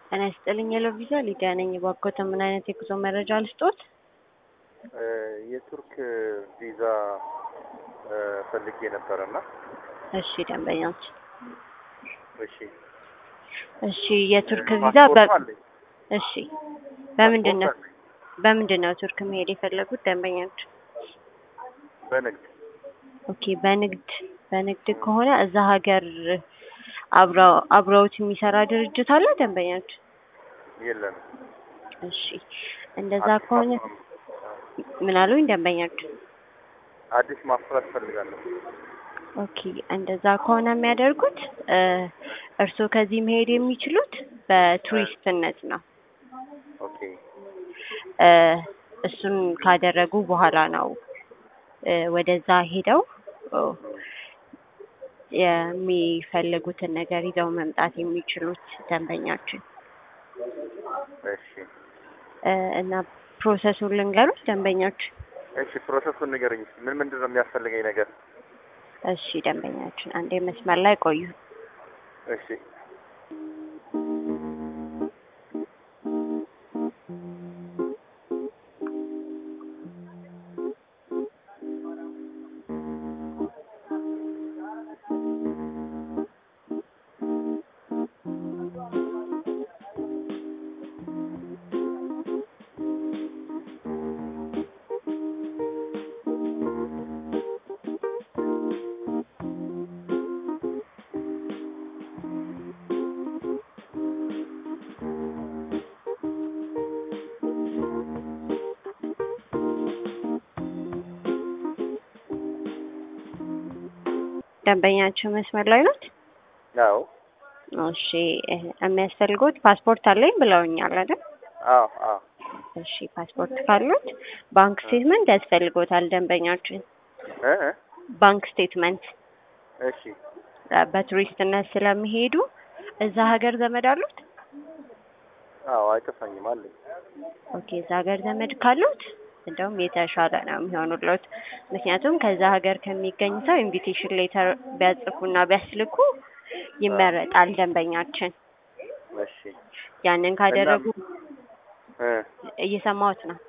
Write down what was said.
ጤና ይስጥልኝ የሎቪዛ ሊዲያ ነኝ። እባክዎት ምን አይነት የጉዞ መረጃ ልስጦት? የቱርክ ቪዛ ፈልጌ ነበረና። እሺ ደንበኛች፣ እሺ እሺ የቱርክ ቪዛ በ ፓስፖርቱ አለኝ። እሺ በምንድን ነው ፓስፖርት አለኝ። በምንድን ነው ቱርክ መሄድ የፈለጉት ደንበኛች? በንግድ ኦኬ በንግድ በንግድ ከሆነ እዛ ሀገር አብረው አብረውት የሚሰራ ድርጅት አለ ደንበኛች? የለም። እሺ እንደዛ አዲስ ከሆነ ማስፈረም- ምን አሉኝ ደንበኛች? አዲስ ማፍራት ፈልጋለሁ። ኦኬ እንደዛ ከሆነ የሚያደርጉት እ እርስዎ ከዚህ መሄድ የሚችሉት በቱሪስትነት ነው። ኦኬ እ እሱን ካደረጉ በኋላ ነው እ ወደዛ ሄደው ኦ የሚፈልጉትን ነገር ይዘው መምጣት የሚችሉት ደንበኛችን እሺ እ እና ፕሮሰሱን ልንገሩት ደንበኛችን። እሺ ፕሮሰሱን ንገረኝ። እስኪ ምን ምንድን ነው የሚያስፈልገኝ ነገር? እሺ ደንበኛችን አንዴ መስመር ላይ ቆዩ። እሺ ደንበኛችን መስመር ላይ ኖት? አዎ እሺ እ የሚያስፈልጉት ፓስፖርት አለኝ ብለውኛል አይደል? አዎ አዎ እሺ ፓስፖርት ካሉት ባንክ ስቴትመንት ያስፈልጎታል ደንበኛችን። እ እ ባንክ ስቴትመንት እሺ እ በቱሪስትነት ስለሚሄዱ እዛ ሀገር ዘመድ አሉት? አዎ አይጠፋኝም አለኝ። ኦኬ እዛ ሀገር ዘመድ ካሉት እንደውም የተሻለ ነው የሚሆኑለት። ምክንያቱም ከዛ ሀገር ከሚገኝ ሰው ኢንቪቴሽን ሌተር ቢያጽፉና ቢያስልኩ ይመረጣል ደንበኛችን። እሺ ያንን ካደረጉ እ እየሰማሁት ነው።